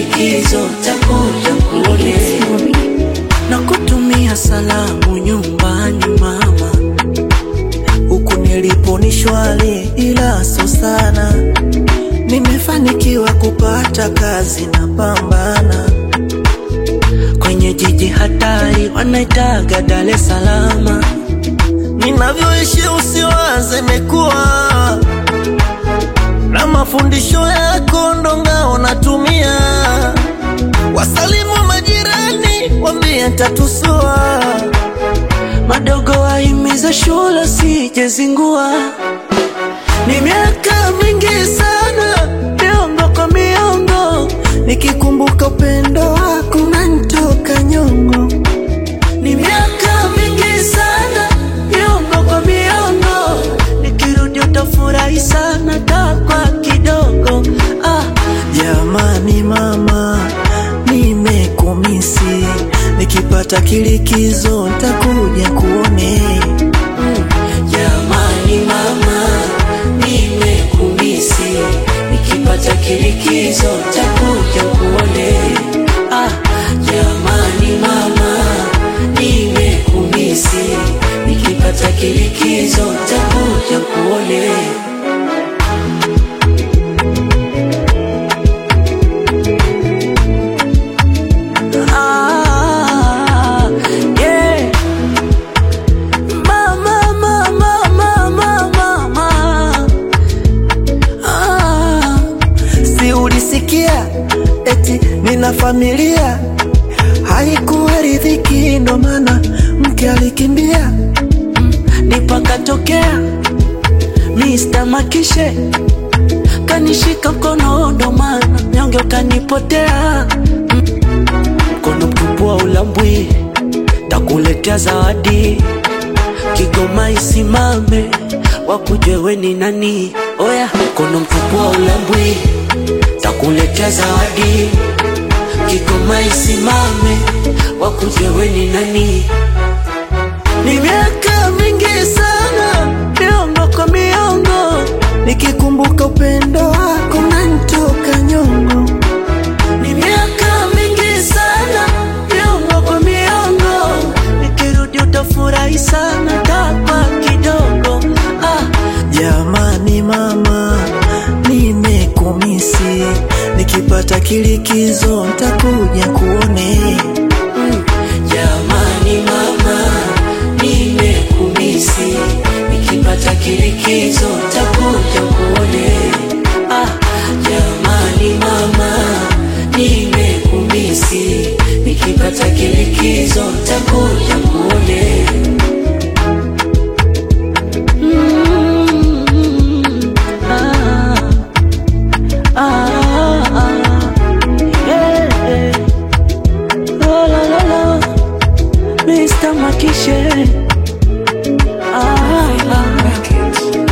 kilikizo takuja kuone na kutumia salamu nyumbani mama, huku nilipo ni shwari, ila so sana. Nimefanikiwa kupata kazi na pambana kwenye jiji hatari wanaitaga Dar es Salaam. Ninavyoishi usiwaze, imekuwa na mafundisho yako ndo ngao natumia. Wasalimu majirani, wambie tatusua. Madogo wahimiza shule sijezingua. Ni miaka mingi sana, miongo kwa miongo, nikikumbuka upendo wako unanitoka nyongo. Ni miaka mingi sana, miongo kwa miongo, nikirudi utafurahi sana, takwa kidogo. Ah, jamani mama, nimekumisi, nikipata kilikizo ntakuja kuone. Mm, jamani mama, nimekumisi, nikipata kilikizo ntakuja kuone. Ah, jamani mama, nimekumisi, nikipata kilikizo ntakuja kuone. Ah, yeah. Mama, mama, mama, mama. Ah, si ulisikia eti nina familia, haikuwa riziki, ndo maana mke alikimbia, Mm, nipakatokea Mr. Makishe kanishika mkono, ndo maana nyonge ukanipotea Mm, mkono mtupu wa ulambwi, takuletea zawadi Kigoma isimame, wakujue we ni nani. Oya, mkono mtupu wa ulambwi, takuletea zawadi. Kigoma isimame, wakujue we ni nani. Ni miaka mingi sana, miongo kwa miongo, nikikumbuka upendo wako unanitoka nyongo. Ni miaka mingi sana, miongo kwa miongo, nikirudi utafurahi sana, takwa kidogo. Ah, jamani mama, nimekumisi, nikipata kilikizo ntakuja kuone. Mm, jamani mama, nimekumisi, nikipata kilikizo ntakuja kuone. Ah, jamani mama, nimekumisi, nikipata kilikizo ntakuja kuone. Mm, ah, ah, ah, yeah, yeah. Oh, la, la, la. Mr. Makishe ah, ah.